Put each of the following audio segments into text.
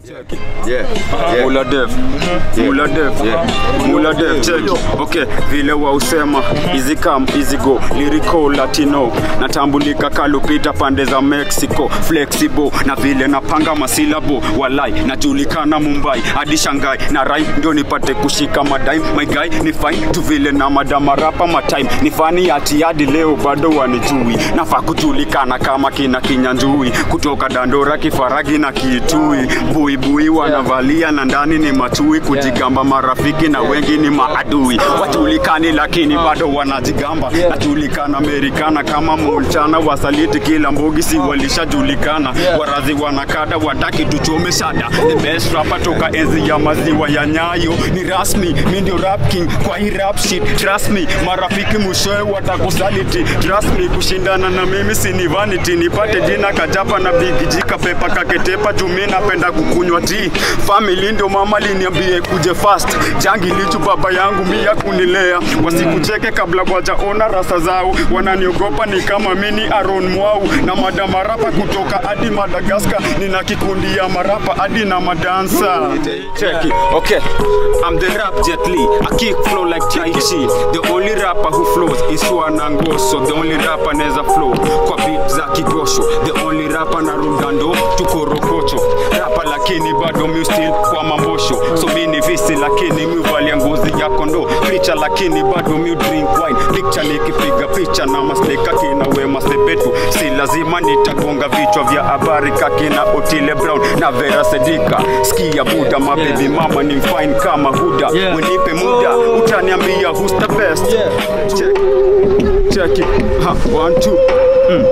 Yeah. Yeah. Mula Dev. Mula Dev. Yeah. Mula Dev. Check. Okay, vile wa usema easy come easy go lyrical latino natambulika kalupita pande za Mexico flexible na vile napanga masilabo walai najulikana Mumbai hadi Shanghai na rai ndio nipate kushika madai my guy ni fine tu vile na madama rapa matime ni fani ati hadi leo bado wanijui nafaa kujulikana kama kina kinyanjui kutoka dandora kifaragi na kitui buibui wanavalia na ndani ni machui kujigamba marafiki na wengi ni maadui wajulikani lakini bado wanajigamba najulikana amerikana kama mulchana wasaliti kila mbogi si walishajulikana warazi wanakada wataki tuchome shada the best rapper toka enzi ya maziwa ya nyayo ni rasmi mi ndio rap king kwa hii rap shit trust me marafiki mwishowe watakusaliti trust me kushindana na mimi sini vanity nipate jina kajapa na bigijika pepa kaketepa jumi napenda kukunywa tea family ndio mama liniambie kuje fast jangi lichu baba yangu mia kunilea wasikucheke kabla wajaona rasa zao wananiogopa ni kama mini aron mwau na madamarapa kutoka hadi madagaskar nina kikundi ya marapa hadi na madansa Check it. Okay, I'm the rap Jet Li. I kick flow like Tai Chi. The only rapper who flows is Wanangoso. The only rapper neza flow kwa beat za Kigosho. The only rapper na rundando tuko rokocho. Rapper lakini bado mi still kwa mambosho. So mi ni visi lakini mi uvalia ngozi ya kondo. Preacher lakini bado mi drink wine. Picture nikipiga picha na masteka kina Wema Sepetu. Si lazima nitagonga vichwa vya habari kakina Otile Brown na Vera Sedika. Sikia buda mabebi mama ni fine kama Huda. Yeah. Wenipe muda utaniambia who's the best. Check. Check it. Ha, one, two. Mm.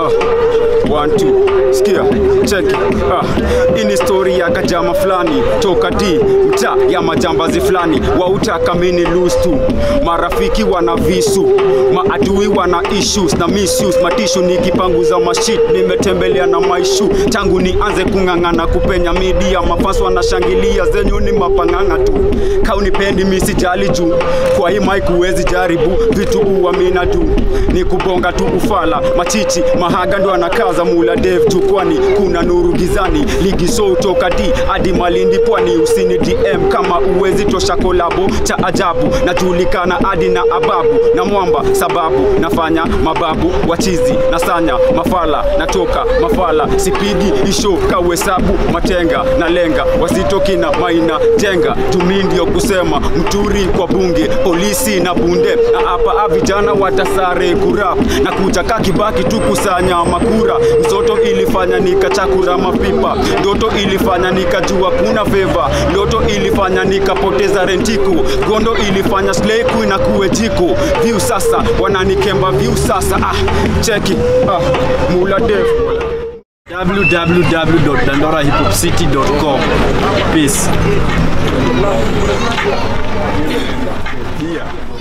Ah. One, two. Sikia. Check it. Ah. Hii ni story ya kajama fulani toka D mtaa ya majambazi fulani wautaka mini lose tu marafiki wana visu maadui wana issues na misuse matishu nikipanguza mashit nimetembelea na maishu tangu nianze kung'ang'ana kupenya media mafans wanashangilia zenyu ni mapang'ang'a tu kaunipendi misijali juu kwa hii mic huwezi jaribu vitu uamina tu ni kubonga tu ufala machichi mahaga ndo anakaza mula dev jukwani kuna nuru gizani ligi so toka d hadi malindi pwani usini dm kama uwezi tosha kolabo cha ajabu najulikana hadi na ababu na mwamba sababu nafanya mababu wachizi na sanya mafala natoka mafala sipigi isho kawesabu matenga na lenga wasitoki na maina jenga tumi ndio kusema mturi kwa bunge polisi na bunde na hapa vijana watasare kurap na kuja kakibaki tu kusanya makura mzoto ilifanya nikachakura mapipa ndoto ilifanya nikajua kuna feva ndoto ilifanya nikapoteza rentiko gondo ilifanya slay queen na kuwe jiko view sasa wananikemba view sasa ah cheki ah mula dev www.dandorahiphopcity.com Peace. yeah